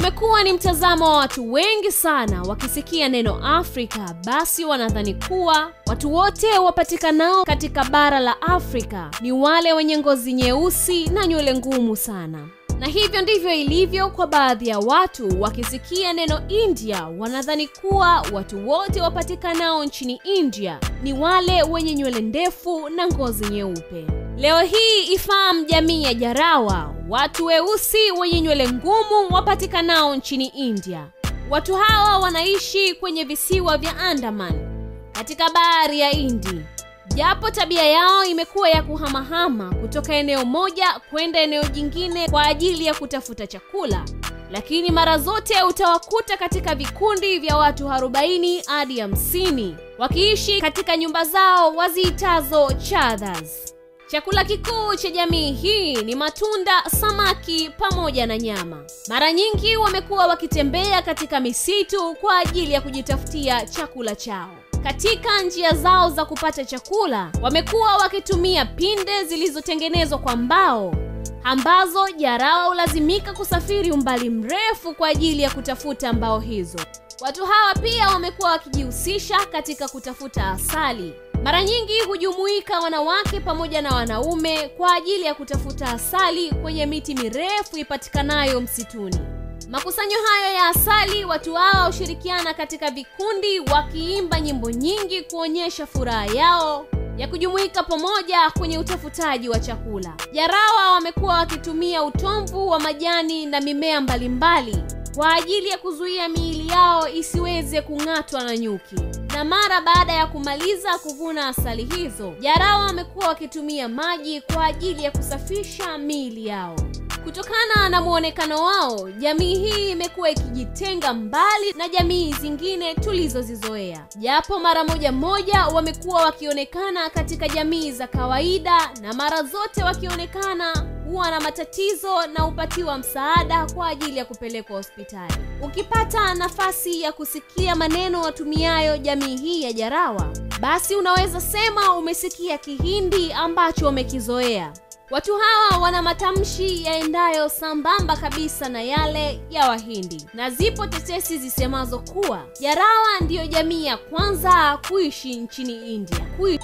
Umekuwa ni mtazamo wa watu wengi sana, wakisikia neno Afrika basi wanadhani kuwa watu wote wapatikanao katika bara la Afrika ni wale wenye ngozi nyeusi na nywele ngumu sana. Na hivyo ndivyo ilivyo kwa baadhi ya watu, wakisikia neno India wanadhani kuwa watu wote wapatikanao nchini India ni wale wenye nywele ndefu na ngozi nyeupe. Leo hii ifahamu jamii ya Jarawa, watu weusi wenye nywele ngumu wapatikanao nchini India. Watu hawa wanaishi kwenye visiwa vya Andaman katika bahari ya Hindi. Japo tabia yao imekuwa ya kuhamahama kutoka eneo moja kwenda eneo jingine kwa ajili ya kutafuta chakula, lakini mara zote utawakuta katika vikundi vya watu 40 hadi 50 wakiishi katika nyumba zao waziitazo chadhas. Chakula kikuu cha jamii hii ni matunda, samaki pamoja na nyama. Mara nyingi wamekuwa wakitembea katika misitu kwa ajili ya kujitafutia chakula chao. Katika njia zao za kupata chakula, wamekuwa wakitumia pinde zilizotengenezwa kwa mbao ambazo Jarawa hulazimika kusafiri umbali mrefu kwa ajili ya kutafuta mbao hizo. Watu hawa pia wamekuwa wakijihusisha katika kutafuta asali. Mara nyingi hujumuika wanawake pamoja na wanaume kwa ajili ya kutafuta asali kwenye miti mirefu ipatikanayo msituni. Makusanyo hayo ya asali, watu hawa hushirikiana katika vikundi wakiimba nyimbo nyingi kuonyesha furaha yao ya kujumuika pamoja kwenye utafutaji wa chakula. Jarawa wamekuwa wakitumia utomvu wa majani na mimea mbalimbali kwa ajili ya kuzuia miili yao isiweze kung'atwa na nyuki. Na mara baada ya kumaliza kuvuna asali hizo, Jarawa wamekuwa wakitumia maji kwa ajili ya kusafisha miili yao. Kutokana na muonekano wao, jamii hii imekuwa ikijitenga mbali na jamii zingine tulizozizoea, japo mara moja moja wamekuwa wakionekana katika jamii za kawaida, na mara zote wakionekana huwa na matatizo na hupatiwa msaada kwa ajili ya kupelekwa hospitali. Ukipata nafasi ya kusikia maneno watumiayo jamii hii ya Jarawa, basi unaweza sema umesikia Kihindi ambacho wamekizoea. Watu hawa wana matamshi yaendayo sambamba kabisa na yale ya Wahindi, na zipo tetesi zisemazo kuwa Jarawa ndiyo jamii ya kwanza kuishi nchini India. Kui